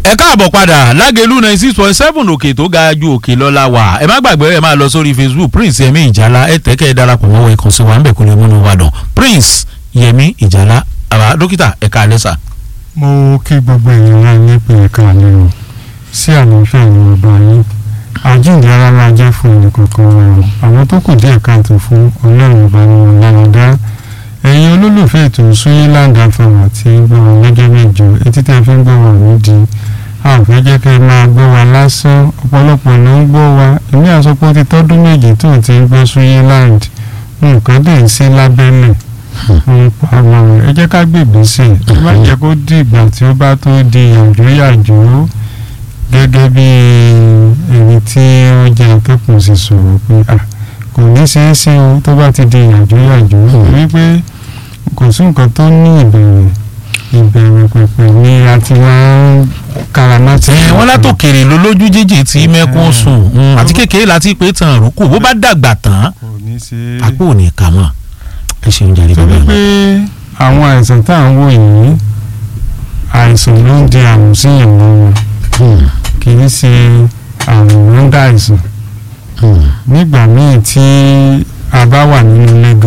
ẹ káàbọ̀ padà lágẹ̀lú ninety six point seven òkè tó ga ju òkè lọ́la wà ẹ má gbàgbé ẹ máa lọ sórí facebook prince yẹmi ìjàlá ẹ tẹ́kẹ́ ẹ darapọ̀ mọ́ ẹ kàn sí wa ń bẹ̀ kó lè múnú wa dùn prince yẹmi ìjàlá àbá dókítà ẹ̀ka àlẹ́sà. mo kí gbogbo èèyàn náà nípe ẹ̀ka àlẹ́ o sí àlàáfíà ní ọba yín àjíǹde ara máa jẹ́ fún ẹnìkọ̀ọ̀kan wa o àwọn tó kù díẹ̀ káàtó fún ọlọ́run ọba ní ọ̀lànàdá ẹ̀yin olólùfẹ́ ètò Suyiland FM àti gbọ́wọ́ lọ́jọ́ mẹ́jọ etí tẹ́ fi ń gbọ́ wà nídi a ò fẹ́ jẹ́ kẹ́ ẹ máa gbọ́ wa lásán ọ̀pọ̀lọpọ̀ ló ń gbọ́ wa èmi àsopọ̀ ti tọ́dún méjì tó ti ń gbọ́ Suyiland nǹkan dẹ̀ ń sí lábẹ́lẹ̀ ń pa àwọn rẹ̀ ẹ jẹ́ ká gbègbè sí i ẹ má jẹ́ kó di ìgbà tí ó bá tó di yàjóyàjó gẹ́gẹ́ bí ẹni tí ó jẹ́ akẹ́kọ̀ọ́ sì sọ̀rọ̀ pé ah kò ní ṣeé ṣe o tó bá ti di yàjóyàjó wípé kò sí nǹkan tó ní ìbẹ̀rẹ̀ ìbẹ̀rẹ̀ pẹ̀pẹ̀ ni a ti máa ń karamátì. ẹ wọn látòkèrè ló lójú jíjì tí mẹ́kún sùn mm, àti kékeré láti pé tàn rúkù bó bá dàgbà tán kò ní ṣe é. àpò ò ní kà mọ́ ẹ ṣeun jàre bàbá torí mi. pé àwọn àìsàn tá à ń wò yìí àìsàn ló ń di àrùn sí ìwọ̀n wọn Hmm, kì í ṣe àrùn ló ń dá àìsàn hmm. nígbà míì tí a bá wà nínú ilé gan